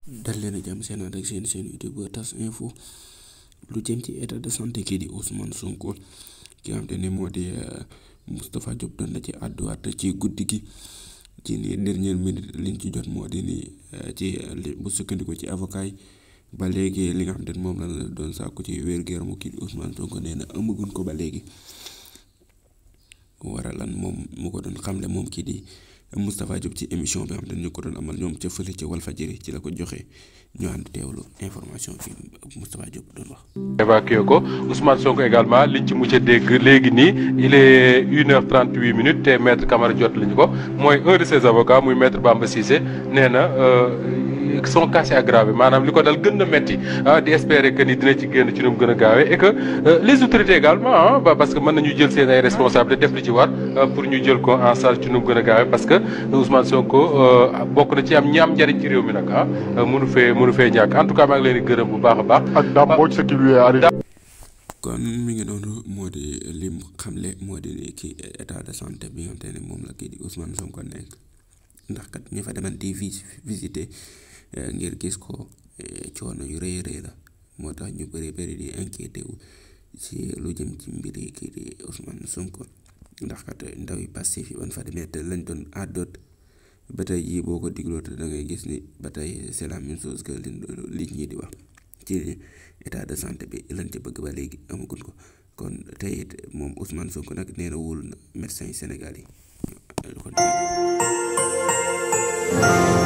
dal leen a jàmm seen ànd ak seen seen youtube tas info lu jëm ci état de santé kii di Ousmane Sonko ki nga xam te ne moo di Moustapha Diop doon na ci àdduwaat ci guddi gi ci ni dernière minute liñ ci jot moo di ni ci bu sukkandiku ci avocat yi ba léegi li nga xam te ne moom la doon sàkku ci wér-gu-yaramu kii di Ousmane Sonko nee na amaguñ ko ba léegi waral lan moom mu ko doon xamle moom kii di Moustapha Diop ci émission bi nga xam te ne ñu ko doon amal ñoom ca fële ci Walfadjri ci la ko joxe ñu ànd teewlu information bi Moustapha Diop doon wax. évacué ko Ousmane Sonko également liñ ci mujj a dégg léegi nii il est une heure trente huit minutes te maître Camara jot lañu ko mooy un de ses avocats muy maître Bamba Cissé nee na son cas est aggravé maanaam li ko dal gën na metti di espérer que ni dina ci génn ci nu mu gën a gaawee et que les autorités également parce que mën nañu jël seen ay responsabilités def li ci war pour ñu jël ko en charge ci nu mu gën a gaawee parce que Ousmane Sonko bokk na ci am ñi am njariñ ci réew mi nag ah mënu fee mënu fee ñàkk en tout cas maa ngi leen di gërëm bu baax a baax. ak Dame Mbodj ce qui lui est arrivé. kon mi ngi noonu moo di lim xamle moo di ni kii état de santé bi nga xam te ne moom la kii di Ousmane Sonko nekk ndax kat ñu fa deman di visité ngir gis ko coono yu rëy rëy la moo tax ñu bëri bëri di inquiété wu ci lu jëm ci mbiri kii di Ousmane Sonko ndax kat ndaw yi Pastef yi ban fa demee te lañ doon àddoot ba tey jii boo ko digloo te da ngay gis ni ba tey c'est la même chose que li ñi di wax ci état de santé bi lañ ci bëgg ba léegi amaguñ ko kon tey it moom Ousmane Sonko nag nee na wóolu na médecin yi Sénégal yi kon